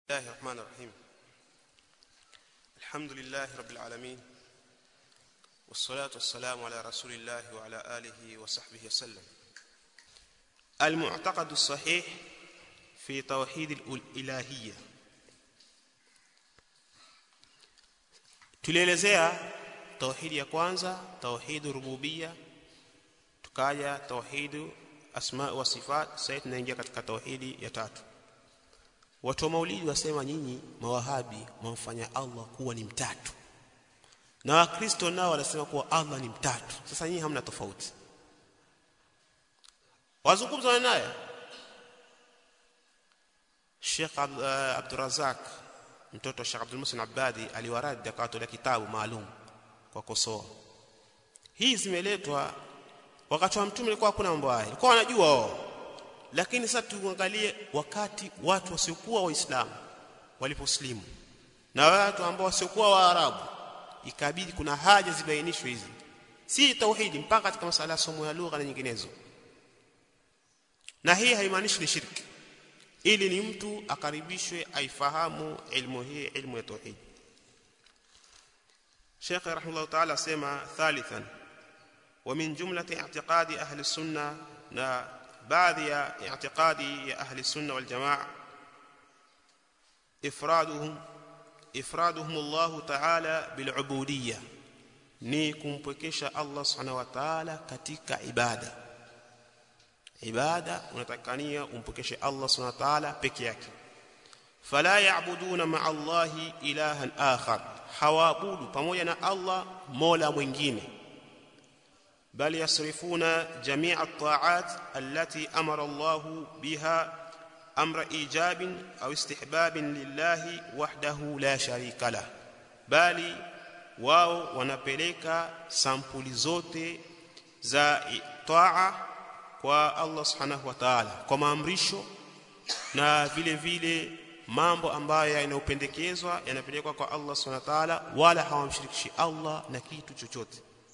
الله الرحمن الرحيم الحمد لله رب العالمين والصلاة والسلام على رسول الله وعلى آله وصحبه وسلم المعتقد الصحيح في توحيد الإلهية tulielezea tauhidi ya kwanza tauhid rububia tukaja tauhid asma wa sifat sasa tunaingia katika tauhidi ya tatu watu wa maulidi wasema nyinyi mawahabi mwamfanya Allah kuwa ni mtatu na wakristo nao wanasema kuwa Allah ni mtatu sasa nyinyi hamna tofauti wazungumza naye Sheikh Abdurazak mtoto wa Sheikh Abdul Musin Abadi aliwaradi akawatolea kitabu maalum kwa kosoa hii zimeletwa wakati wa mtume ilikuwa hakuna mambo haya ilikuwa wanajua wao lakini sasa tuangalie wakati watu wasiokuwa waislamu waliposlimu na watu ambao wasiokuwa waarabu ikabidi kuna haja zibainishwe hizi si tauhidi mpaka katika masala ya somo ya lugha na nyinginezo na hii haimaanishi ni shirki ili ni mtu akaribishwe aifahamu ilmu hii ilmu ya tauhid Sheikh rahimahullah ta'ala sema thalithan wa min jumlati i'tiqadi ahli sunna na baadhi ya i'tiqadi ya ahli sunna wal jamaa ifraduhum ifraduhum Allah ta'ala bil ubudiyya ni kumpwekesha Allah subhanahu wa ta'ala katika ibada ibada unatakania umpokeshe Allah subhanahu wa ta'ala peke yake fala ya'buduna ma'a Allah ilahan akhar hawaabudu pamoja na Allah mola mwingine bal yasrifuna jami'a at-ta'at allati amara Allah biha amra ijabin au istihbabin lillahi wahdahu la sharika lah bali wao wanapeleka sampuli zote za taa kwa Allah subhanahu wa ta'ala kwa maamrisho na vile vile mambo ambayo yanayopendekezwa yanapelekwa kwa Allah subhanahu wa ta'ala wala hawamshirikishi Allah na kitu chochote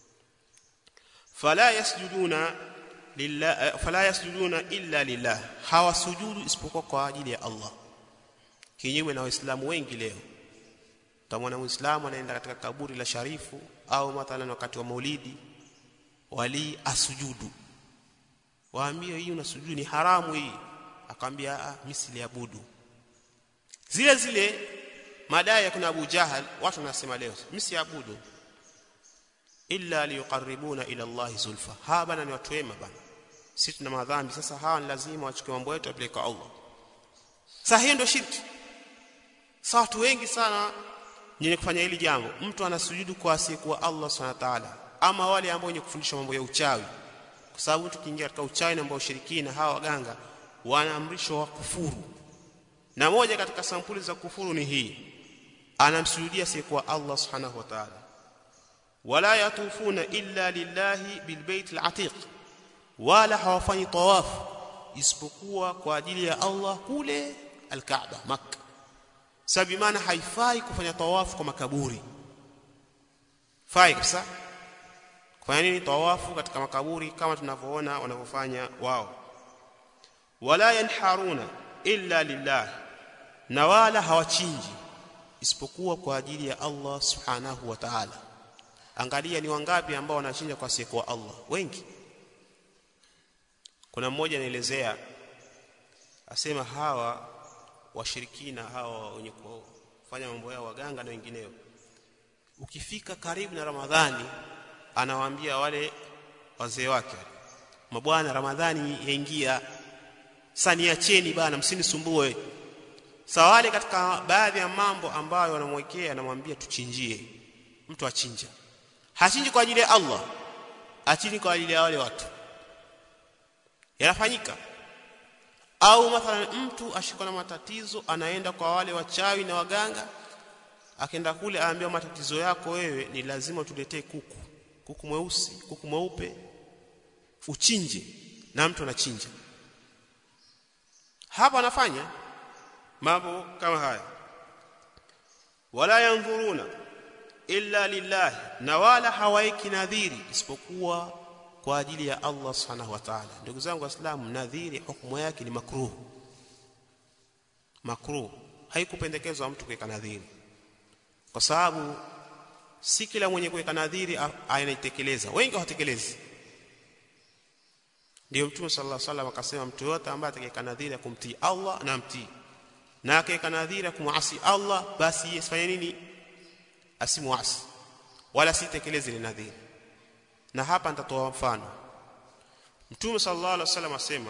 fala yasjuduna lillah fala yasjuduna illa lillah hawasujudu isipokuwa kwa ajili ya Allah kinyume na waislamu wengi leo utamwona muislamu anaenda katika kaburi la sharifu au mathalan wakati wa maulidi wali asujudu waambie hii unasujudu ni haramu hii akamwambia ah mimi siliabudu zile zile madai ya kuna Abu Jahal watu wanasema leo mimi siabudu illa liqarribuna ila Allah zulfa ha bana ni watu wema bana sisi tuna madhambi sasa hawa ni lazima wachukue mambo yetu wapeleke kwa Allah sasa hiyo ndio shirki sasa watu wengi sana wenye kufanya hili jambo mtu anasujudu kwa asiyekuwa Allah subhanahu wa ta'ala ama wale ambao wenye kufundisha mambo ya uchawi kwa sababu tukiingia katika uchawi na ambao ushirikina hawa waganga wanaamrishwa wa kufuru na moja katika sampuli za kufuru ni hii anamsujudia siyekuwa Allah subhanahu wa ta'ala wala yatufuna illa lillahi bilbait alatiq wala hawafanyi tawaf isipokuwa kwa ajili ya Allah kule alkaaba makkah sababu maana haifai kufanya tawafu kwa makaburi fai kabisa kufanya nini tawafu katika makaburi kama tunavyoona wanavyofanya wao wala yanharuna illa lillah na wala hawachinji isipokuwa kwa ajili ya Allah subhanahu wa ta'ala angalia ni wangapi ambao wanachinja kwa siku wa Allah wengi kuna mmoja anaelezea asema hawa washirikina hawa wenye kufanya mambo yao waganga na wengineo ukifika karibu na Ramadhani anawaambia wale wazee wake mabwana Ramadhani yaingia saniacheni bana msinisumbue sawale katika baadhi ya mambo ambayo wanamwekea anamwambia tuchinjie mtu achinja hachinji kwa ajili ya Allah achinji kwa ajili ya wale watu yanafanyika au mathalan mtu ashikwa na matatizo anaenda kwa wale wachawi na waganga akaenda kule aambia matatizo yako wewe ni lazima tuletee kuku kuku mweusi kuku mweupe uchinje na mtu anachinja hapa anafanya mambo kama haya wala yanzuruna illa lillah na wala hawaiki nadhiri isipokuwa kwa ajili ya Allah subhanahu wa ta'ala ndugu zangu waislamu nadhiri hukumu yake ni makruh makruh haikupendekezwa mtu kuweka nadhiri kwa sababu si kila mwenye kuweka nadhiri anaitekeleza wengi hawatekelezi ndio mtume sallallahu alaihi wasallam akasema mtu yote ambaye atakayeka nadhiri ya kumtii Allah na mtii na akaweka nadhiri ya kumasi Allah basi yeye asifanye nini asimuasi wala sitekeleze ile nadhiri na hapa nitatoa mfano mtume sallallahu alaihi wasallam asema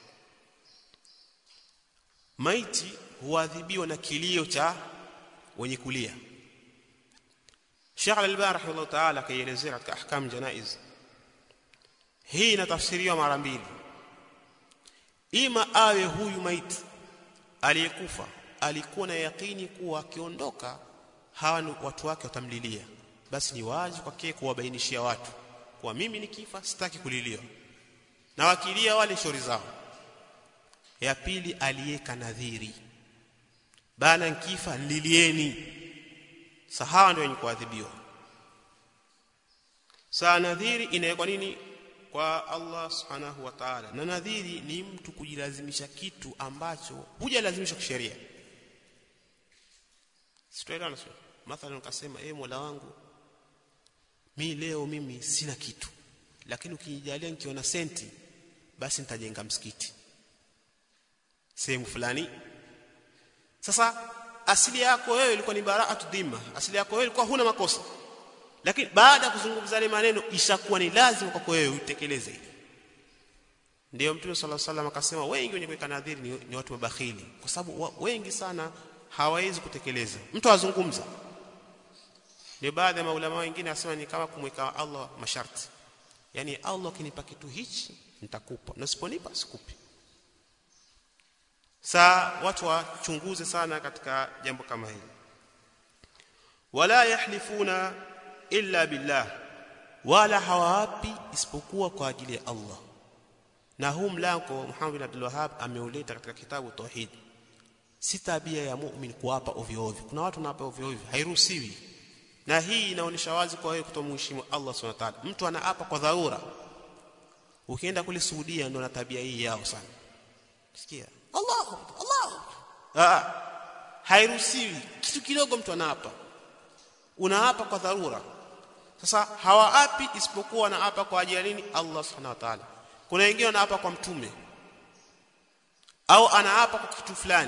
maiti huadhibiwa na kilio cha wenye kulia Sheikh Al-Albani rahimahullah ta'ala kaielezea katika ahkam janaiz hii inatafsiriwa mara mbili ima awe huyu maiti aliyekufa alikuwa na yakini kuwa akiondoka hawa watu wake watamlilia basi ni wazi kwake kuwabainishia watu kwa mimi nikifa sitaki kuliliwa na wakilia wale shauri zao ya pili aliyeka nadhiri bana nkifa lilieni sahawa ndio wenye kuadhibiwa saa nadhiri inawekwa nini kwa Allah subhanahu wa ta'ala na nadhiri ni mtu kujilazimisha kitu ambacho hujalazimisha kisheria sitoelewana sio mathalan ukasema eh Mola wangu mi leo mimi sina kitu lakini ukinijalia nikiona senti basi nitajenga msikiti sehemu fulani sasa asili yako wewe ilikuwa ni baraatu dhima asili yako wewe ilikuwa huna makosa lakini baada ya kuzungumza yale maneno ishakuwa ni lazima kwako wewe utekeleze ile ndio mtume sallallahu alaihi wasallam akasema wengi wenye kuweka nadhiri ni, ni watu mabakhili kwa sababu wa, wengi sana hawawezi kutekeleza mtu azungumza ndio baadhi ya maulama wengine asema ni kama kumweka Allah masharti yani Allah akinipa kitu hichi nitakupa na usiponipa sikupi saa watu wachunguze sana katika jambo kama hili wala yahlifuna illa billah wala hawaapi isipokuwa kwa ajili ya Allah na huu mlango Muhammad bin Abdul Wahhab ameuleta katika kitabu Tauhid si tabia ya mu'min kuapa ovyo ovyo kuna watu wanaapa ovyo ovyo hairuhusiwi na hii inaonyesha wazi kwa wewe kutomheshimu Allah Subhanahu wa ta'ala mtu anaapa kwa dharura ukienda kule Saudia ndio na tabia hii yao sana sikia Allah Allah ah hairuhusiwi kitu kidogo mtu anaapa unaapa kwa dharura sasa hawaapi isipokuwa wanaapa kwa ajili ya nini Allah subhanahu wa ta'ala kuna wengine wanaapa kwa mtume au anaapa kwa kitu fulani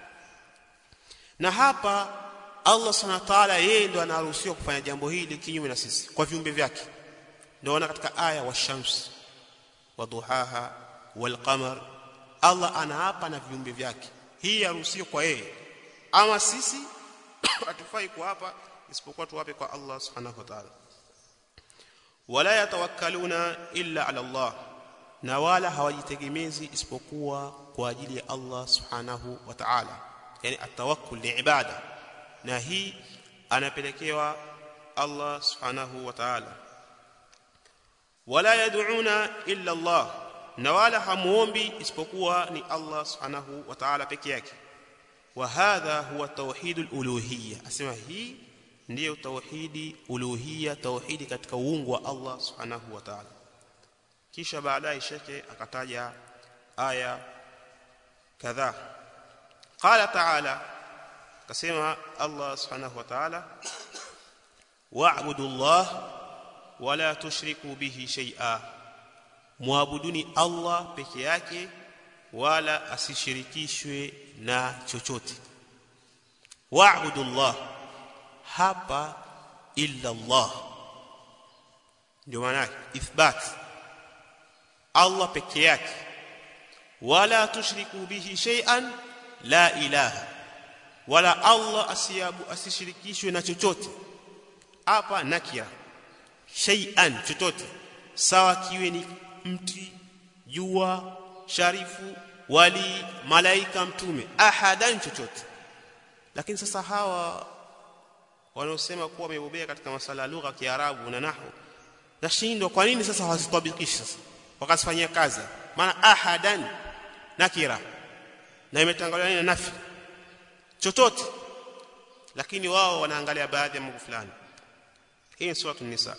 na hapa Allah subhanahu wa ta'ala yeye ndo anaruhusiwa kufanya jambo hili kinyume na sisi kwa viumbe vyake ndio ona katika aya wa shams wa duhaha wal qamar Allah anaapa na viumbe vyake hii yaruhusiwa kwa yeye ama sisi hatufai kuapa isipokuwa tuwape kwa Allah subhanahu wa ta'ala wala yatawakkaluna illa ala Allah na wala hawajitegemezi isipokuwa kwa ajili ya Allah subhanahu wa ta'ala yani atawakkul ni ibada na hii anapelekewa Allah subhanahu wa ta'ala wala yad'una illa Allah na wala hamuombi isipokuwa ni Allah subhanahu wa ta'ala peke yake wa hadha huwa tauhidul uluhiyya asema hii ndiyo tauhidi uluhiyya tauhidi katika uungu wa Allah subhanahu wa ta'ala kisha baadaye shekhe akataja aya kadhaa qala ta'ala kasema Allah subhanahu wa ta'ala wa'budu Allah wala tushriku bihi shay'a muabuduni Allah peke yake wala asishirikishwe na chochote wa'budu Allah hapa illa Allah ndio maana ithbat Allah peke yake wala tushriku bihi shay'an la ilaha wala Allah asiyabu asishirikishwe na chochote hapa nakira shay'an chochote sawa kiwe ni mti jua sharifu wali malaika mtume ahadan chochote lakini sasa hawa wanaosema kuwa wamebobea katika masala ya lugha ya Kiarabu na nahwu nashindwa kwa nini sasa hawazitabikishi sasa wakazifanyia kazi maana ahadan nakira na imetangaliwa na nafi chochote lakini wao wanaangalia baadhi ya mambo fulani hii ni sura an-nisa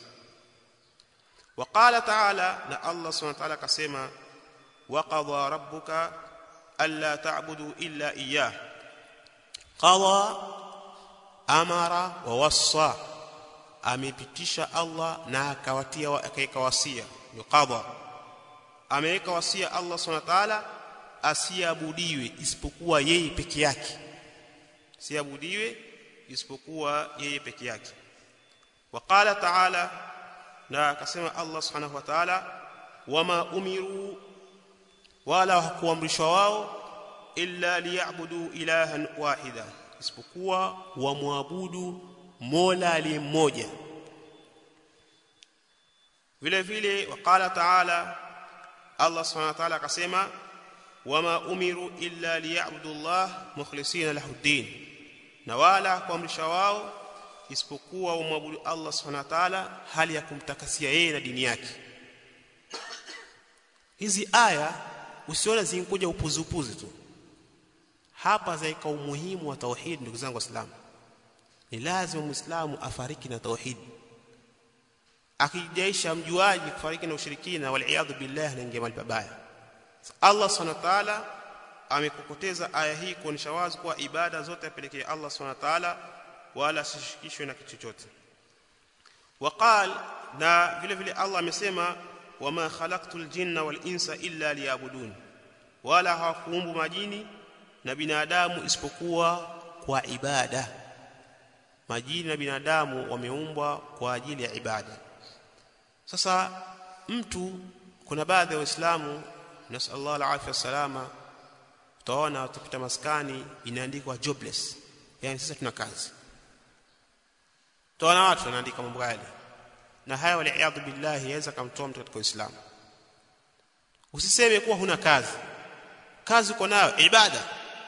وقال تعالى نا الله سبحانه وتعالى كسما وقضى ربك الا تعبدوا الا اياه qada amara wa wassa amepitisha Allah na akawatia akaweka wasia yuqadha ameweka wasia Allah subhanahu wa ta'ala asiabudiwe isipokuwa yeye peke yake siabudiwe isipokuwa yeye peke yake waqala ta'ala na akasema Allah subhanahu wa ta'ala wama umiru wala hakuamrishwa wao illa liyabudu ilahan wahida isipokuwa wamwabudu Mola aliye mmoja vile vile waqala ta'ala Allah subhanahu wa ta'ala akasema wama umiru illa liyabudu Allah mukhlisina lahu din na wala kuamrisha wao isipokuwa wamwabudu Allah subhanahu wa ta'ala hali ya kumtakasia yeye na dini yake hizi aya usione zinkuja upuzi upuzi tu hapa zaika umuhimu wa tauhid ndugu zangu waislamu ni lazima muislamu afariki na tauhid akijaisha mjuaji kufariki na ushirikina wal billah anaingia mahali pabaya Allah subhanahu wa ta'ala amekokoteza aya hii kuonesha wazi kuwa ibada zote apelekee Allah subhanahu wa ta'ala wala sishikishwe na kitu chochote waqal na vile vile Allah amesema wama khalaqtul jinna wal insa illa liyabudun wala hawakuumbu majini na binadamu isipokuwa kwa ibada majini na binadamu wameumbwa kwa ajili ya ibada sasa mtu kuna baadhi ya waislamu nasallallahu alaihi wasalama utaona utapita maskani inaandikwa jobless yani sasa tuna kazi utaona watu wanaandika mambo yale na haya waliaadhu billahi yaweza kumtoa mtu katika uislamu usiseme kuwa huna kazi kazi uko nayo ibada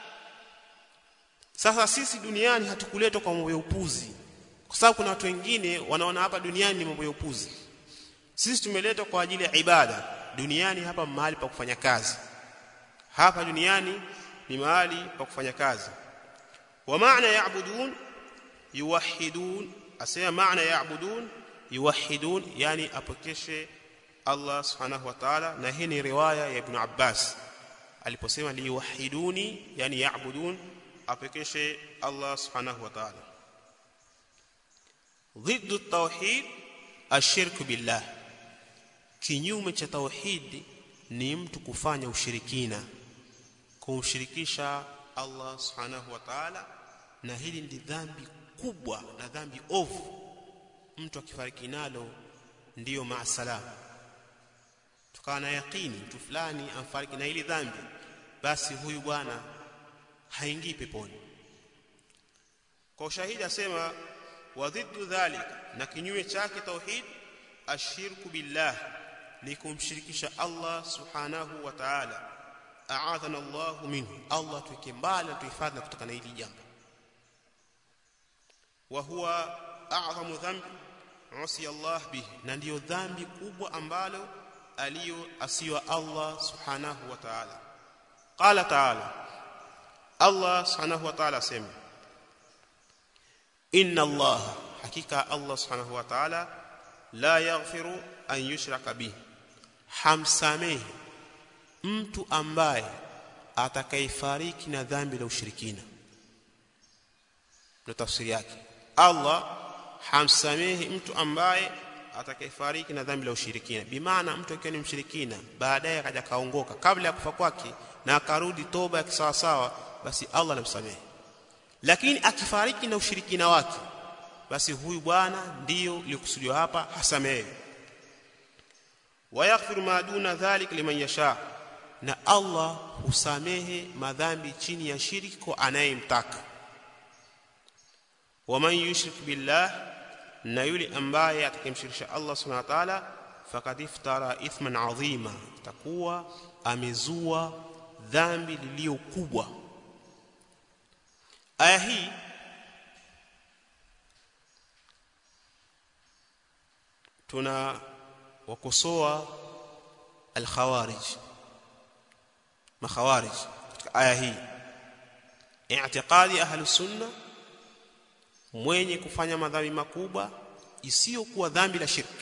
sasa sisi duniani hatukuletwa kwa mambo ya upuzi kwa sababu kuna watu wengine wanaona hapa duniani ni mambo ya upuzi sisi tumeletwa kwa ajili ya ibada duniani hapa mahali pa kufanya kazi hapa duniani ni mahali pa kufanya kazi wa maana yaabudun yuwahidun asema maana yaabudun yuwahidun yani apokeshe Allah subhanahu wa ta'ala na hii ni riwaya ya Ibn Abbas aliposema liwahiduni yani yaabudun apokeshe Allah subhanahu wa ta'ala ضد التوحيد الشرك بالله kinyume cha tauhid ni mtu kufanya ushirikina kumshirikisha Allah subhanahu wa ta'ala na hili ni dhambi kubwa na dhambi ovu mtu akifariki nalo ndiyo maasalam tukawa na yaqini mtu fulani amfariki na hili dhambi basi huyu bwana haingii peponi kwa ushahidi asema wa dhiddu dhalika na kinyume chake tauhid ashirku billah ni kumshirikisha Allah subhanahu wa ta'ala a'adhana Allah minhu Allah tuweke mbali tuhifadhi kutoka na hili jambo wa huwa a'zamu dhanbi usi Allah bihi na ndiyo dhambi kubwa ambalo aliyo asiwa Allah subhanahu wa ta'ala qala ta'ala Allah subhanahu wa ta'ala sema inna Allah hakika Allah subhanahu wa ta'ala la yaghfiru an yushraka bihi hamsamehi mtu ambaye atakayefariki na dhambi la ushirikina ndio tafsiri yake Allah hamsamehi mtu ambaye atakayefariki na dhambi la ushirikina bimaana mtu akiwa ni mshirikina baadaye akaja kaongoka kabla ya kufa kwake na akarudi toba ya kisawasawa basi Allah anamsamehe lakini akifariki na ushirikina wake basi huyu bwana ndiyo iliyokusudiwa hapa hasamehe wayaghfiru ma duna dhalik liman yasha na Allah husamehe madhambi chini ya shirki kwa anayemtaka waman yushrik billah na yule ambaye atakayemshirikisha Allah subhanahu wa ta'ala faqad iftara ithman adhima takuwa amezua dhambi lililo kubwa aya hii tuna wakosoa al-khawarij makhawarij katika aya hii i'tiqadi ahli sunna mwenye kufanya madhambi makubwa isiyokuwa dhambi la shirki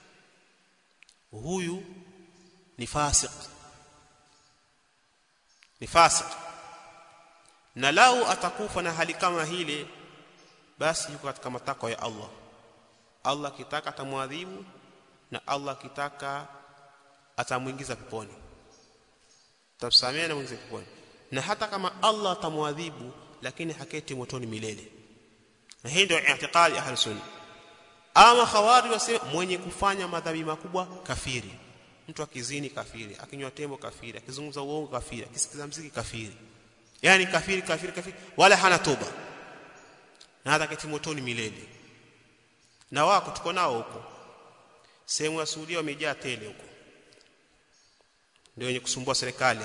huyu ni fasik ni fasik na lau atakufa na hali kama hile basi yuko katika matakwa ya Allah Allah kitaka atamwadhibu na Allah kitaka atamuingiza peponi tamsamea na muingiza peponi na hata kama Allah atamwadhibu lakini haketi motoni milele na hii ndio i'tiqadi ahli sunna ama khawari wasema mwenye kufanya madhambi makubwa kafiri mtu akizini kafiri akinywa tembo kafiri akizungumza uongo kafiri akisikiza mziki kafiri yani kafiri kafiri kafiri wala hana toba na hata keti motoni milele na wako tuko nao huko sehemu ya Saudia wamejaa tele huko ndio wenye kusumbua serikali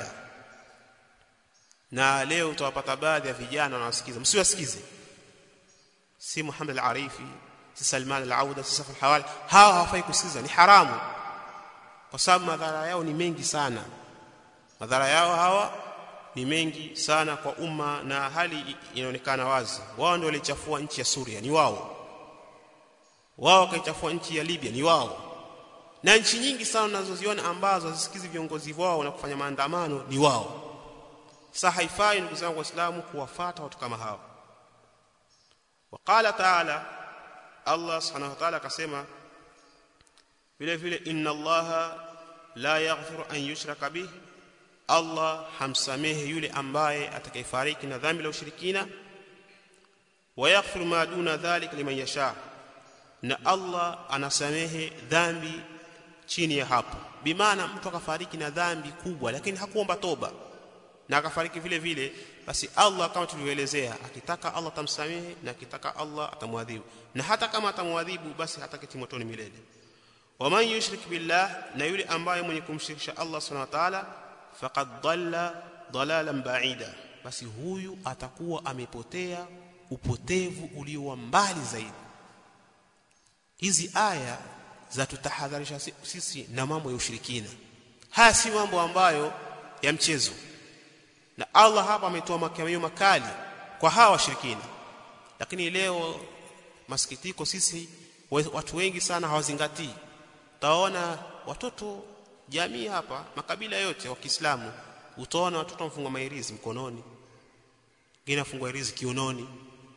na leo utawapata baadhi ya vijana wanawasikiza msiwasikize si Muhammad al-Arifi si Salman al-Auda si Safa al-Hawali hawa hawafai kusikiza ni haramu kwa sababu madhara yao ni mengi sana madhara yao hawa ni mengi sana kwa umma na hali inaonekana wazi wao ndio walichafua nchi ya Suria ni wao wao wakaichafua nchi ya Libya ni wao na nchi nyingi sana unazoziona ambazo hazisikizi viongozi wao na kufanya maandamano ni wao sasa haifai ndugu zangu waislamu kuwafata watu kama hao waqala taala Allah subhanahu wa ta'ala akasema vile vile inna allaha la yaghfiru an yushraka bih Allah hamsamehe yule ambaye atakayefariki na dhambi la ushirikina wa yaghfiru ma duna dhalika liman yasha na Allah anasamehe dhambi chini ya hapo bimaana mtu akafariki na dhambi kubwa lakini hakuomba toba na akafariki vile vile basi Allah kama tulivyoelezea akitaka Allah tamsamehe na akitaka Allah atamwadhibu na hata kama atamwadhibu basi hataketi motoni milele waman yushrik billah na yule ambaye mwenye kumshirikisha Allah subhanahu wa ta'ala faqad dhalla dalalan ba'ida basi huyu atakuwa amepotea upotevu ulio mbali zaidi hizi aya za tutahadharisha sisi na mambo ya ushirikina haya si mambo ambayo ya mchezo na Allah hapa ametoa makamio makali kwa hawa washirikina lakini leo masikitiko sisi watu wengi sana hawazingatii utaona watoto jamii hapa makabila yote wa Kiislamu utaona watoto wamfungwa mairizi mkononi wengine wafungwa irizi kiunoni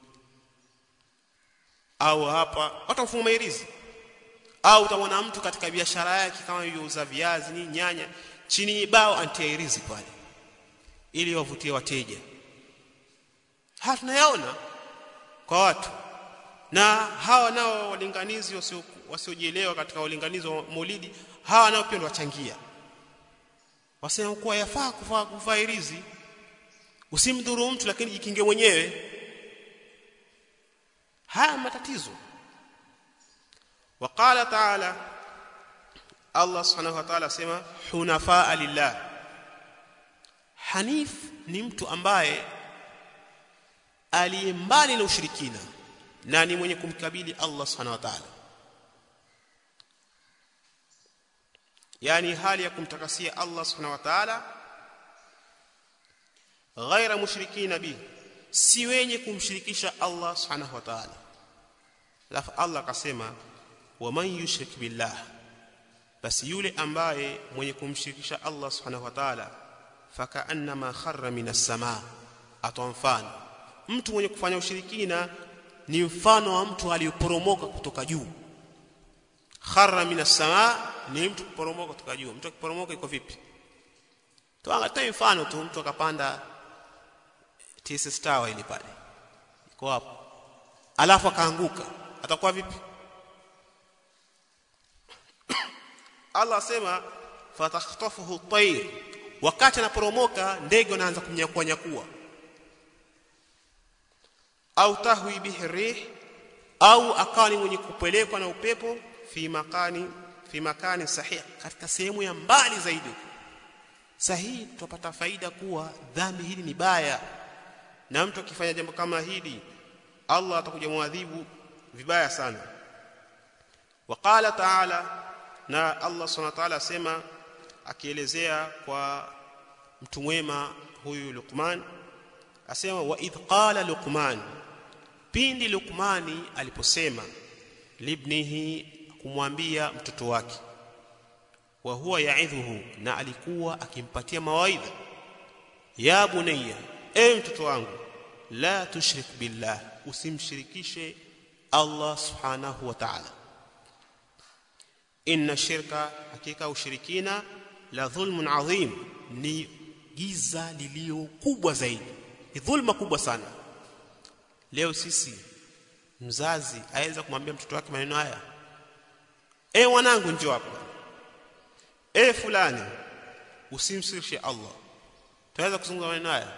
au hapa watu wamfungwa mairizi au utamwona mtu katika biashara yake kama yuuza viazi ni nyanya chini bao antia irizi pale ili wavutie wateja haya tunayaona kwa watu na hawa nao walinganizi wasiojielewa katika ulinganizi wa maulidi hawa nao pia wachangia wasema kuwa yafaa kuvaa kuvaa irizi usimdhuru mtu lakini jikinge mwenyewe haya matatizo waqala ta'ala Allah subhanahu wa ta'ala sema hunafaa lillah hanif ni mtu ambaye aliyembali na ushirikina na ni mwenye kumkabili Allah subhanahu wa ta'ala yani hali ya kumtakasia Allah subhanahu wa ta'ala ghaira mushrikina bi si wenye kumshirikisha Allah subhanahu wa ta'ala alafu Allah akasema waman yushrik billah basi yule ambaye mwenye kumshirikisha Allah subhanahu wa ta'ala fakaannama kharra minas samaa atoa mfano mtu mwenye kufanya ushirikina ni mfano wa mtu aliyoporomoka kutoka juu kharra minas samaa ni mtu kuporomoka kutoka juu mtu akiporomoka iko vipi tuangalie mfano tu mtu akapanda TSS Tower ile pale iko hapo alafu akaanguka atakuwa vipi Allah asema fatakhtafuhu at-tayr wakati anaporomoka ndege wanaanza kumnyakua nyakua au tahwi bihi rih au akawa ni mwenye kupelekwa na upepo fi makani fi makani sahih katika sehemu ya mbali zaidi sahihi tupata faida kuwa dhambi hili ni baya na mtu akifanya jambo kama hili Allah atakuja muadhibu vibaya sana waqala ta'ala na Allah subhanahu wa ta'ala asema akielezea kwa mtu mwema huyu Luqman asema wa idh qala Luqman pindi Luqmani aliposema libnihi kumwambia mtoto wake wa huwa yaidhuhu na alikuwa akimpatia mawaidha ya bunayya ewe mtoto wangu la tushrik billah usimshirikishe Allah subhanahu wa ta'ala inna shirka hakika ushirikina la dhulmun adhim ni giza lilio kubwa zaidi ni dhulma kubwa sana leo sisi mzazi aweza kumwambia mtoto wake maneno haya e mwanangu njoo hapa e fulani usimsirishe Allah tunaweza kuzungumza maneno haya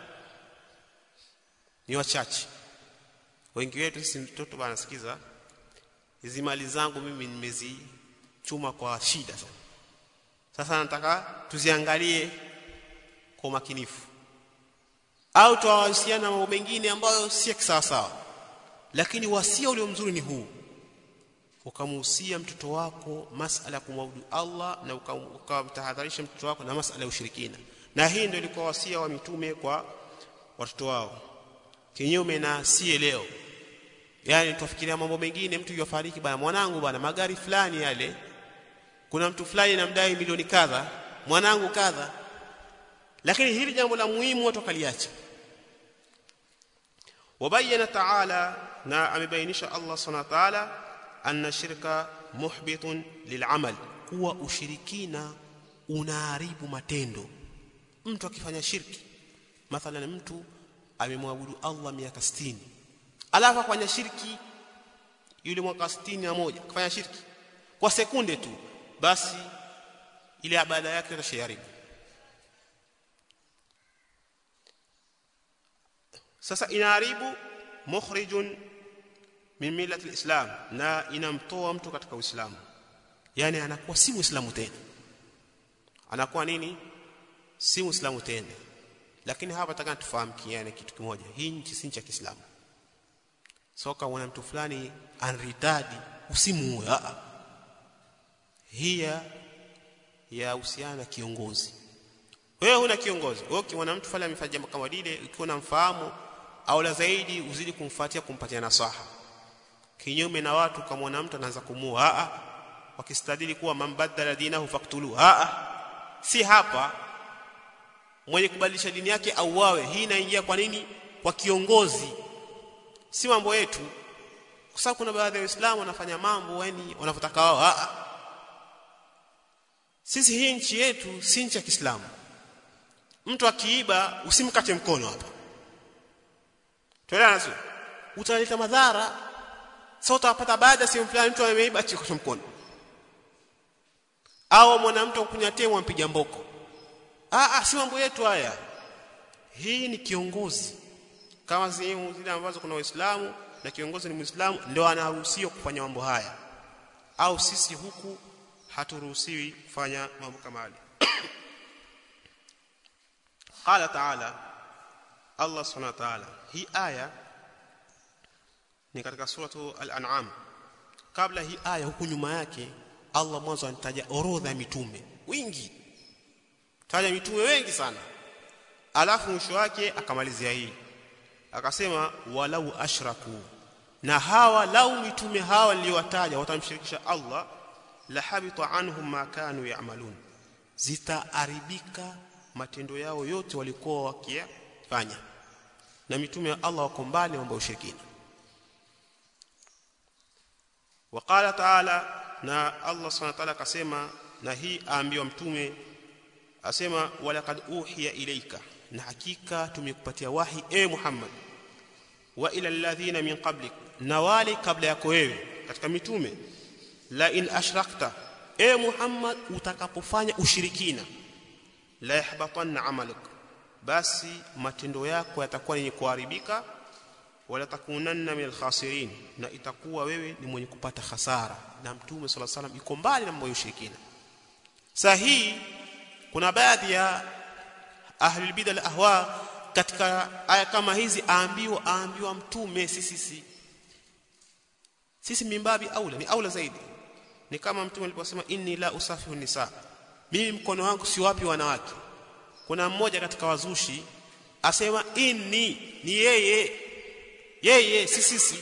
ni wachache wengi wetu sisi mtoto bana sikiza hizi mali zangu mimi nimezichuma kwa shida sana sasa nataka tuziangalie kwa makinifu au tuwahusiana mambo mengine ambayo si sawa sawa lakini wasia ulio mzuri ni huu ukamhusia mtoto wako masala ya kumwabudu Allah na ukamtahadharisha mtoto wako na masala ya ushirikina na hii ndio ilikuwa wasia wa mitume kwa watoto wao kinyume na sie leo yani tufikiria mambo mengine mtu yofariki bana mwanangu bana magari fulani yale kuna mtu fulani namdai milioni kadha mwanangu kadha lakini hili jambo la muhimu watu kaliacha wabayana ta'ala na amebainisha Allah subhanahu wa ta'ala anna shirka muhbitun lil'amal kuwa ushirikina unaharibu matendo mtu akifanya shirki mathalan mtu amemwabudu Allah miaka 60 alafu afanya shirki yule mwaka 61 kufanya shirki kwa sekunde tu basi ile ibada yake itasharibu sasa inaharibu mukhrijun min millati alislam na inamtoa mtu katika uislamu yani anakuwa si muislamu tena anakuwa nini si muislamu tena lakini hapa nataka tufahamu kiani kitu kimoja hii nchi si nchi ya Kiislamu soka wana mtu fulani anritadi usimuue a hii ya uhusiana na kiongozi wewe huna kiongozi wewe ukiona mtu fulani amefanya jambo kama lile ukiwa unamfahamu au la zaidi uzidi kumfuatia kumpatia nasaha kinyume na watu kama mtu anaanza kumua a wakistadili kuwa mambadala dinahu faktulu a si hapa mwenye kubadilisha dini yake auawe hii inaingia kwa nini kwa kiongozi si mambo yetu kwa sababu kuna baadhi ya waislamu wanafanya mambo yani wanavyotaka wao a sisi hii nchi yetu si nchi ya Kiislamu mtu akiiba usimkate mkono hapa tuelewana sio utaleta madhara sasa utapata baada si fulani mtu ameiba chikosha mkono au mwanamtu kunyatie mwampiga mboko ah ah si mambo yetu haya hii ni kiongozi kama sehemu zile ambazo kuna waislamu na kiongozi ni muislamu ndio anaruhusiwa kufanya mambo haya au sisi huku haturuhusiwi kufanya mambo kama haya qala ta'ala Allah subhanahu wa ta'ala hii aya ni katika suratu al-an'am kabla hii aya huku nyuma yake Allah mwanzo anataja orodha ya mitume wingi taja mitume wengi sana alafu mwisho wake akamalizia hii akasema walau ashraku na hawa lau mitume hawa niliowataja watamshirikisha Allah la habita anhum ma kanu ya'malun zitaaribika matendo yao yote walikuwa wakiyafanya na mitume wa Allah wako mbali mambo ya ushirikina وقال تعالى na Allah subhanahu wa ta'ala akasema na hii aambiwa mtume asema walaqad uhiya ilayka na hakika tumekupatia wahi e Muhammad wa ila alladhina min qablik na wale kabla yako wewe katika mitume la in ashrakta e Muhammad utakapofanya ushirikina la yahbatanna amaluk basi matendo yako yatakuwa yenye kuharibika wala takunanna min alkhasirin na itakuwa wewe ni mwenye kupata hasara na mtume sala salam yuko mbali na mambo ya ushirikina sahihi kuna baadhi ya ahli bid'a al-ahwa katika aya kama hizi aambiwa aambiwa mtume sisi sisi sisi mimbabi aula ni aula zaidi ni kama mtume aliposema inni la usafihu nisa mimi mkono wangu si wapi wanawake kuna mmoja katika wazushi asema inni ni yeye yeye si sisi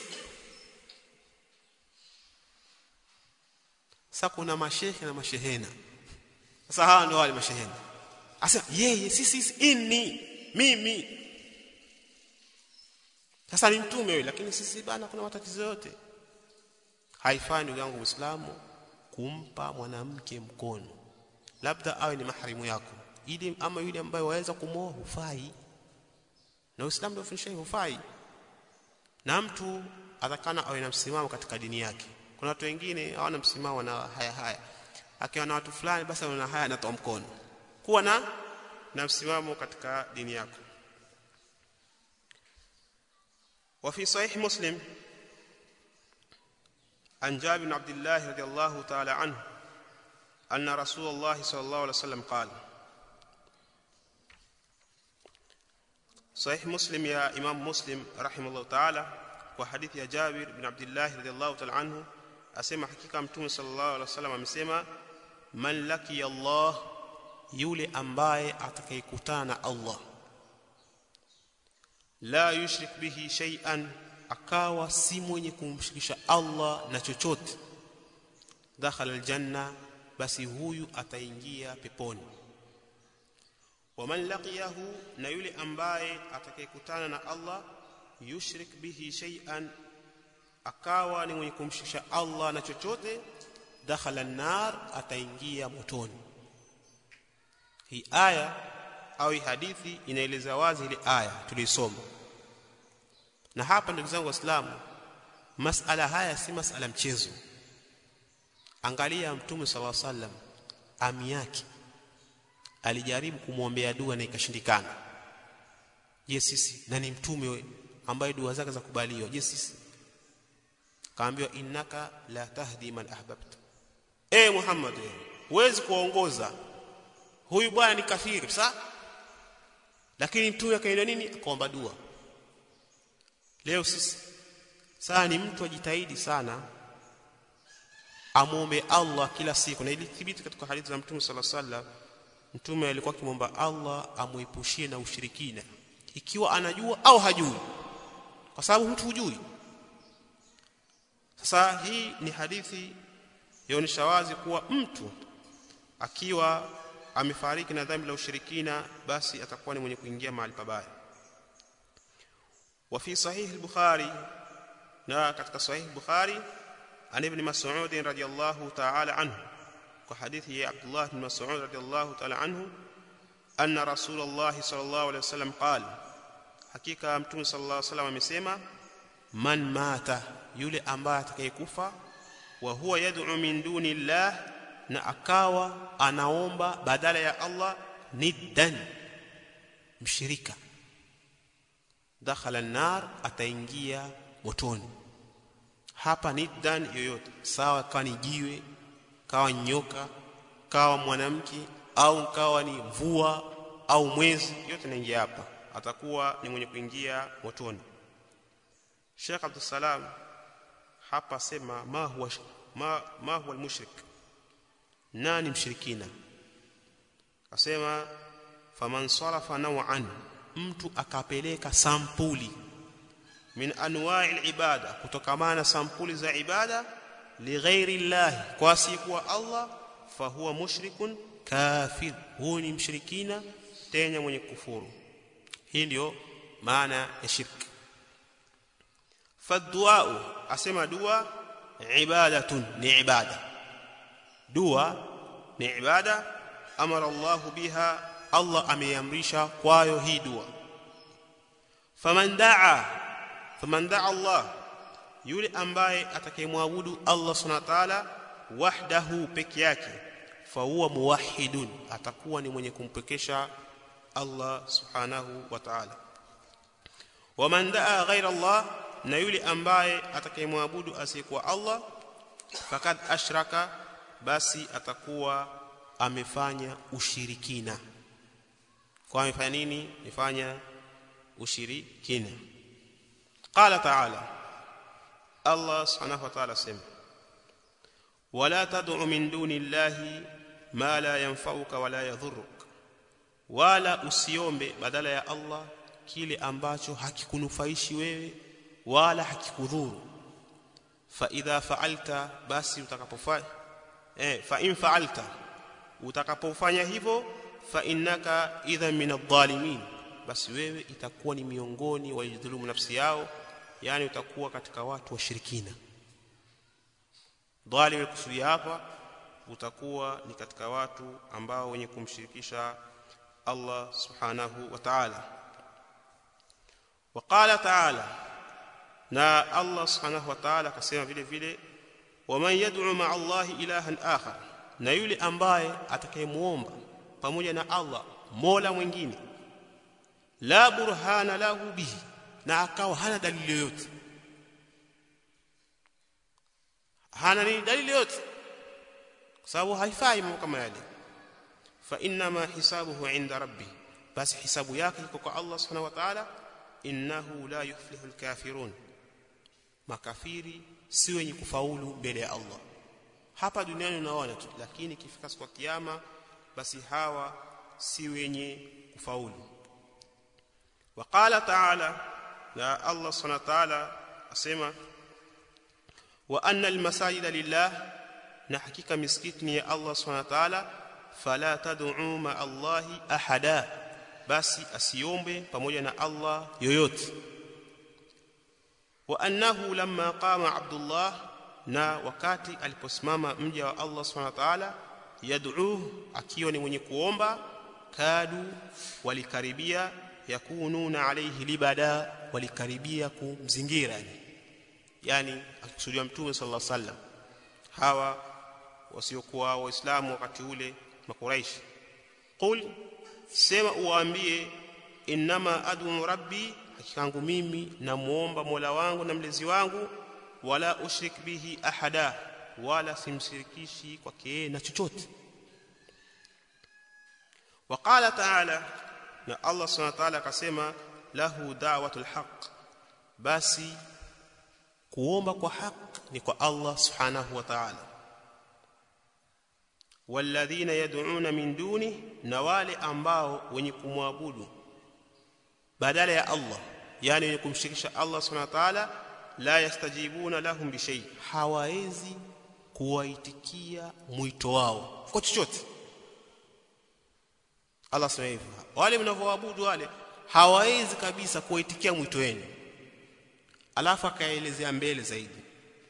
sasa kuna mashehe na mashehena sasa hawa ndio wale mashehena asema yeye si sisi inni mimi sasa ni mtume wewe lakini sisi bana kuna matatizo yote haifai ndugu yangu Uislamu kumpa mwanamke mkono labda awe ni maharimu yako ili ama yule ambaye waweza kumwoa hufai na Uislamu ndio ufundisha hufai na mtu atakana awe na msimamo katika dini yake kuna watu wengine hawana msimamo na haya haya akiwa na watu fulani basi wana haya anatoa mkono kuwa na na msimamo katika dini yako وفي صحيح مسلم عن جابر بن عبد الله رضي الله تعالى عنه أن رسول الله صلى الله عليه وسلم قال صحيح مسلم يا إمام مسلم رحمه الله تعالى وحديث يا جابر بن عبد الله رضي الله تعالى عنه أسمى حقيقة متوم صلى الله عليه وسلم أمسمى من لقي الله yule ambaye atakayekutana na Allah la yushrik bihi shay'an akawa si mwenye kumshirikisha Allah na chochote dakhala aljanna basi huyu ataingia peponi waman laqiyahu na yule ambaye atakayekutana na Allah yushrik bihi shay'an akawa ni mwenye kumshirikisha Allah na chochote dakhala an-nar ataingia motoni hii aya au hii hadithi inaeleza wazi ile aya tulisoma na hapa ndugu zangu waislamu masala haya si masala mchezo angalia mtume sala sallam ami yake alijaribu kumwombea dua na ikashindikana je sisi na ni mtume ambaye dua zake za kubaliwa je sisi kaambiwa innaka la tahdi man ahbabta eh muhammad huwezi kuongoza huyu bwana ni kafiri sa lakini mtume akaenda nini akaomba dua leo sisi saa ni mtu ajitahidi sana amwombe Allah kila siku na ilithibiti katika hadithi za mtume sala sallam mtume alikuwa akimwomba Allah amuepushie na ushirikina ikiwa anajua au hajui kwa sababu mtu hujui sasa hii ni hadithi yaonyesha wazi kuwa mtu akiwa amefariki na dhambi la ushirikina basi atakuwa ni mwenye kuingia mahali pabaya wa fi sahih al-bukhari na katika sahih al-bukhari an ibn mas'ud radiyallahu ta'ala anhu kwa hadithi ya Abdullah ibn Mas'ud radiyallahu ta'ala anhu anna rasulullah sallallahu alayhi wasallam qala hakika mtume sallallahu alayhi wasallam amesema man mata yule ambaye atakayekufa wa huwa yad'u min duni llah na akawa anaomba badala ya Allah niddan mshirika dakhala an-nar ataingia motoni hapa niddan yoyote sawa kawa ni jiwe kawa nyoka kawa mwanamke au kawa ni mvua au mwezi yote naingia hapa atakuwa ni mwenye kuingia motoni Sheikh Abdul Salam hapa sema ma huwa ma, ma huwa al-mushrik nani mshirikina asema faman sarafa naw'an mtu akapeleka sampuli min anwa'i al-ibada kutokamana sampuli za ibada lighairi llahi kwa asiyekuwa Allah fahuwa mushrikun kafir huyu ni mshirikina tena mwenye kufuru hii ndio maana ya shirki fadduau asema dua ibadatun ni ibada dua ni ibada amara Allah biha Allah ameamrisha kwayo hii dua faman daa faman daa Allah yule ambaye atakayemwabudu Allah subhanahu wa ta'ala wahdahu peke yake fa huwa muwahhidun atakuwa ni mwenye kumpekesha Allah subhanahu wa ta'ala waman daa ghaira Allah na yule ambaye atakayemwabudu asiyekuwa Allah fakad ashraka basi atakuwa amefanya ushirikina kwa amefanya nini amefanya ushirikina qala ta'ala Allah subhanahu wa ta'ala sema wala tad'u min duni llahi ma la yanfa'uka wala yadhurruk wala usiombe badala ya Allah kile ambacho hakikunufaishi wewe wala hakikudhuru fa idha fa'alta basi utakapofanya eh fa in fa'alta utakapofanya hivyo fa innaka idha min adh-dhalimin basi wewe itakuwa ni miongoni waliodhulumu nafsi yao yani utakuwa katika watu washirikina dhalim kusudia hapa utakuwa ni katika watu ambao wenye kumshirikisha Allah subhanahu wa ta'ala وقال تعالى na Allah subhanahu wa ta'ala akasema vile vile waman yad'u ma'a Allah ilahan akhar na yule ambaye atakayemuomba pamoja na Allah mola mwingine la burhana lahu bihi na akawa hana dalili yoyote hana ni dalili yoyote kwa sababu haifai mambo kama yale fa inna ma hisabuhu inda rabbi basi hisabu yake iko kwa Allah subhanahu wa ta'ala innahu la yuflihu alkafirun makafiri si wenye kufaulu mbele ya Allah hapa duniani unaona tu lakini ikifika siku ya kiyama basi hawa si wenye kufaulu وقال تعالى لا الله سبحانه وتعالى اسمع وان المساجد لله na hakika misikiti ni ya Allah subhanahu wa ta'ala fala tad'u ma Allahi ahada basi asiombe pamoja na Allah yoyote wa annahu lamma qama Abdullah na wakati aliposimama mja wa Allah subhanahu wa ta'ala yad'u akiwa ni mwenye kuomba kadu walikaribia yakununa alayhi libada walikaribia kumzingira yani akikusudia mtume sallallahu alaihi wasallam hawa wasiokuwa waislamu wakati ule makuraishi qul sema uwaambie inma adu rabbi hakikangu mimi namuomba mola wangu na mlezi wangu wala ushrik bihi ahada wala simshirikishi kwake na chochote وقال تعالى na Allah subhanahu wa ta'ala akasema lahu da'watul haqq basi kuomba kwa haki ni kwa Allah subhanahu wa ta'ala walladhina yad'una min duni na wale ambao wenye kumwabudu badala ya Allah yani wenye kumshirikisha Allah subhanahu wa ta'ala la yastajibuna lahum bi shay hawawezi kuwaitikia mwito wao kwa chochote Allah sema hivyo wale mnavyoabudu wale hawawezi kabisa kuwaitikia mwito wenu alafu akaelezea mbele zaidi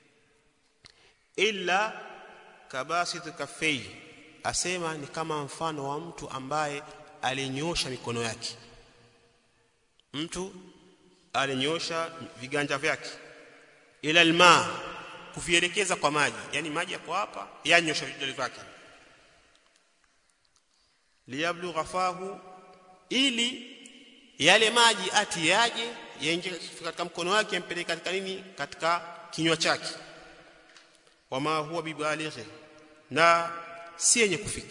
illa kabasit kafei asema ni kama mfano wa mtu ambaye alinyosha mikono yake mtu alinyosha viganja vyake ila alma kuvielekeza kwa maji yani maji yako hapa yanyosha vidole vyake liyablugha fahu ili yale maji ati yaje yaingie katika mkono wake yampeleke katika nini katika kinywa chake wama huwa bibalighi na si yenye kufika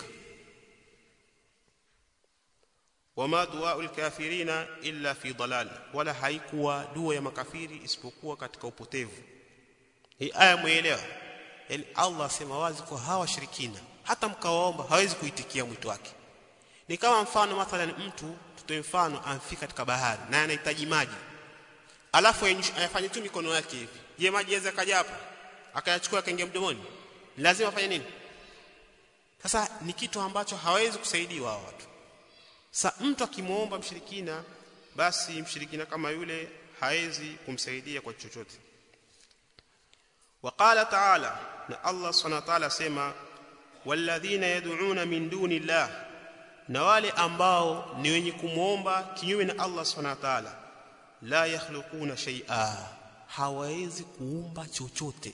wama duaul kafirina illa fi dalal wala haikuwa dua ya makafiri isipokuwa katika upotevu hii aya muelewa yani Allah asema wazi kwa hawa shirikina hata mkawaomba hawezi kuitikia mwito wake ni kama mfano mathalan mtu tutoe mfano amfika katika bahari na anahitaji maji alafu ayafanye tu mikono yake hivi je maji yaweza kaja hapa akayachukua akaingia mdomoni lazima afanye nini sasa ni kitu ambacho hawezi kusaidiwa hao watu sasa mtu akimuomba mshirikina basi mshirikina kama yule hawezi kumsaidia kwa chochote وقال تعالى na Allah subhanahu wa ta'ala sema walladhina yad'una min duni Allah na wale ambao ni wenye kumuomba kinyume na Allah subhanahu wa ta'ala la yakhluquna shay'a hawawezi kuumba chochote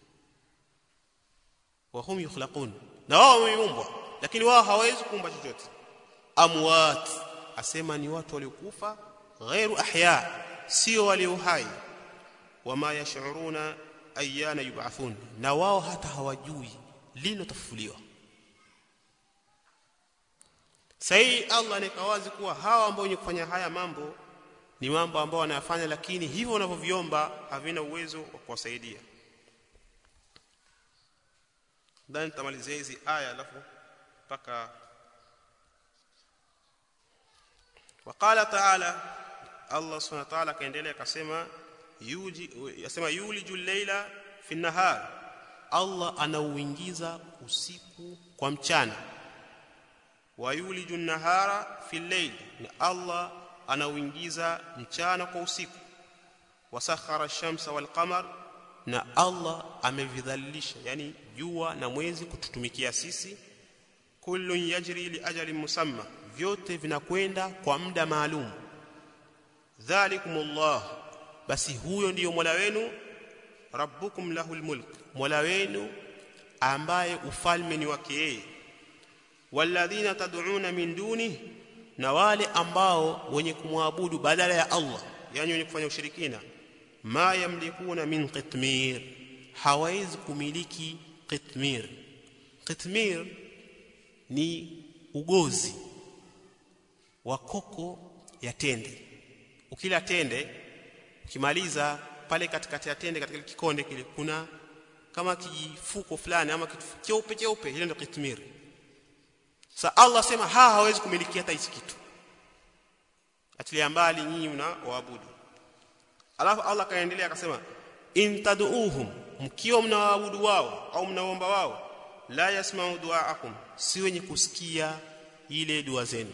wa hum yukhlaqun na wao wameumbwa lakini wao hawawezi kuumba chochote amwat asema ni watu waliokufa ghairu ahya sio walio hai wama yash'uruna ayyana yub'athun na wao hata hawajui lini watafufuliwa sahi Allah anakawazi kuwa hawa ambao wenye kufanya haya mambo ni mambo ambao wanayafanya lakini hivyo wanavyoviomba havina uwezo wa kuwasaidia ndani tamalizia hizi aya alafu mpaka وقال تعالى الله سبحانه وتعالى kaendelea akasema yuji yasema yuliju llaila fi nahar Allah anauingiza usiku kwa mchana wa yuliju nahara fi layl na Allah anauingiza mchana kwa usiku wasakhara shamsa wal qamar na Allah amevidhalilisha yani jua na mwezi kututumikia sisi kullun yajri li ajalin musamma vyote vinakwenda kwa muda maalum dhalikumullah basi huyo ndiyo Mola wenu rabbukum lahul mulk Mola wenu ambaye ufalme ni wake yeye walladhina tad'una min duni na wale ambao wenye kumwabudu badala ya Allah yani wenye kufanya ushirikina ma yamlikuna min qitmir hawaizi kumiliki qitmir qitmir ni ugozi wa koko ya tende ukila tende ukimaliza pale katikati ya tende katika kikonde kile kuna kama kijifuko fulani ama kitu cheupe cheupe ile ndio qitmir sa Allah sema ha hawezi kumiliki hata hichi kitu atilia mbali nyinyi mna waabudu alafu Allah kaendelea akasema in tad'uuhum mkiwa mnawaabudu wao au mnaomba wao la yasma'u du'aakum si wenye kusikia ile dua zenu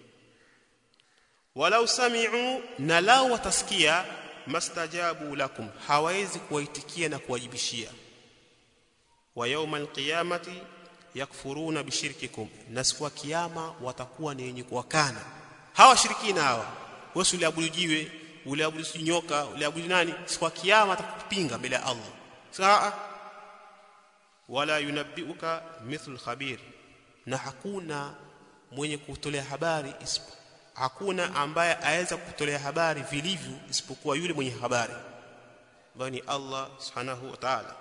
walau sami'u na lao watasikia mastajabu lakum hawezi kuwaitikia na kuwajibishia wa yawmal qiyamati yakfuruna bishirkikum na siku ya kiyama watakuwa ni wenye kuwakana hawa shirikina hawa wewe uliabudu jiwe uliabudu nyoka uliabudu nani siku ya kiyama atakupinga mbele ya Allah saa wala yunabbiuka mithlu khabir na hakuna mwenye kutolea habari isipo hakuna ambaye aweza kutolea habari vilivyo isipokuwa yule mwenye habari ambaye ni Allah subhanahu wa ta'ala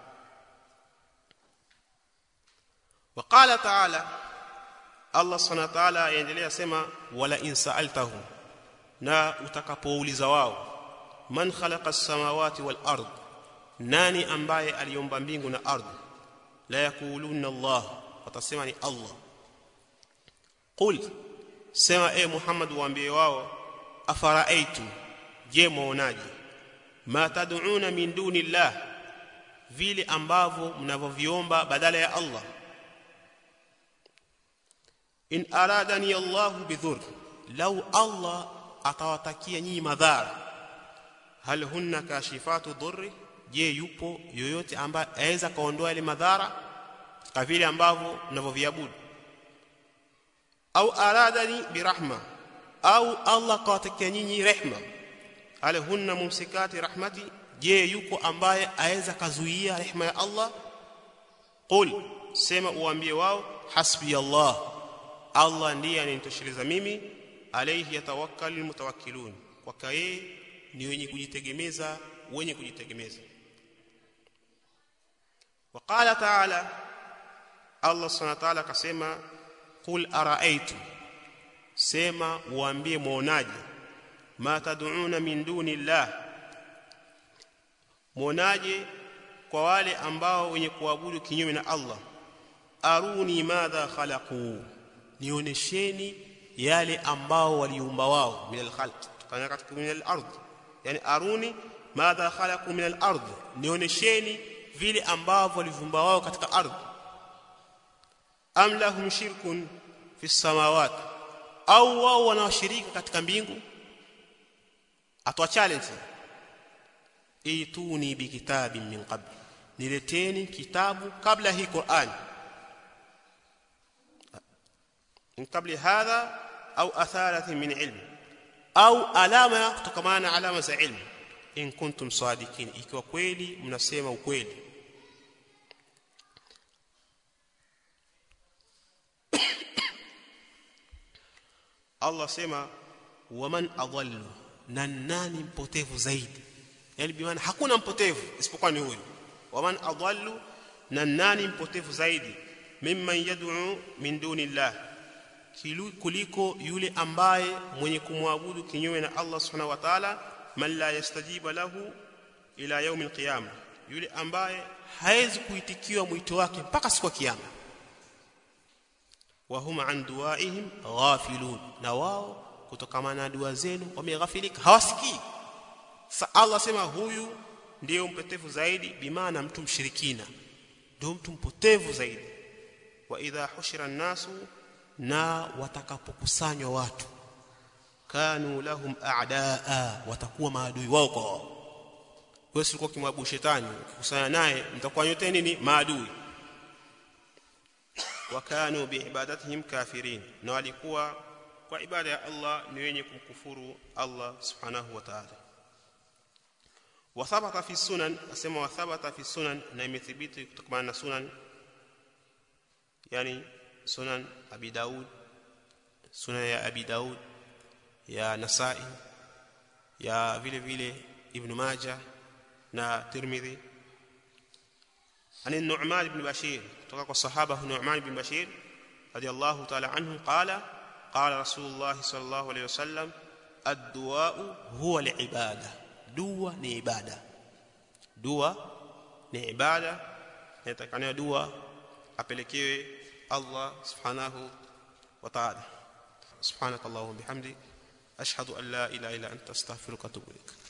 وقال تعالى Allah subhanahu wa ta'ala yaendelea sema wala in sa'altahum na utakapouliza wao man khalaqa as-samawati wal ard nani ambaye aliumba mbingu na ardhi la yakuluna Allah watasema ni Allah qul sema e Muhammad waambie wao afara'aytu je muonaje ma tad'una min dunillah vile ambavyo mnavyoviomba badala ya Allah in aradani Allah bidhur law Allah atawatakia nyinyi madhara hal hunna kashifatu dhurri je yupo yoyote ambaye aweza kaondoa ile madhara kama vile ambavyo mnavyoviabudu au aradani birahma au Allah kawatakia nyinyi rehma hal hunna mumsikati rahmati je yuko ambaye aweza kazuia rehma ya Allah qul sema uambie wao hasbi Allah Allah ndiye ananitosheleza mimi alayhi yatawakkalul mutawakkilun kwa yeye ni wenye kujitegemeza wenye kujitegemeza وقال تعالى الله سبحانه وتعالى akasema qul araaitu sema uambie muonaje ma tad'una min dunillah muonaje kwa wale ambao wenye kuabudu kinyume na Allah aruni madha khalaqu nionesheni yale ambao waliumba wao min alkhalq tukana katika min alard yani aruni madha khalaqu min alard nionesheni vile ambavyo waliumba wao katika ardhi am lahum shirkun fi samawati au wao wanawashirika katika mbingu atwa challenge ituni bikitabin min qabl nileteni kitabu kabla hii Qur'an min qabli hadha au atharatin min ilm au alama kutokamana alama za ilmu in kuntum sadikin ikiwa kweli mnasema ukweli Allah sema waman adallu na nani mpotevu zaidi yani bimaana hakuna mpotevu isipokuwa ni huyu waman adallu na nani mpotevu zaidi mimman yad'u min dunillah kuliko yule ambaye mwenye kumwabudu kinyume na Allah subhanahu wa ta'ala man la yastajiba lahu ila yaum alqiyama yule ambaye hawezi kuitikiwa mwito wake mpaka siku ya kiyama wa huma an duaihim ghafilun na wao kutokana na dua zenu wameghafilika hawasikii sa Allah sema huyu ndiyo mpotevu zaidi bimaana mtu mshirikina ndio mtu mpotevu zaidi wa idha hushira nasu na watakapokusanywa watu wakanu lahum a'daa watakuwa maadui wao kwa wao wewe ulikuwa kimwabu shetani ukikusanya naye mtakuwa nyote nini maadui wakanu biibadatihim kafirin na walikuwa kwa ibada ya Allah ni wenye kumkufuru Allah subhanahu wa ta'ala وثبت في السنن اسمع وثبت في السنن na imethibiti kutokana na sunan yani sunan abi daud sunan ya abi daud ya nasai ya vile vile ibn majah na tirmidhi عن النعمان بن بشير توقع الصحابه النعمان بن بشير رضي الله تعالى عنه قال قال رسول الله صلى الله عليه وسلم الدعاء هو العباده dua ni ibada dua ni ibada inatakana dua apelekewe Allah subhanahu wa ta'ala subhanakallahumma bihamdi ashhadu an la ilaha illa anta astaghfiruka wa atubu ilaik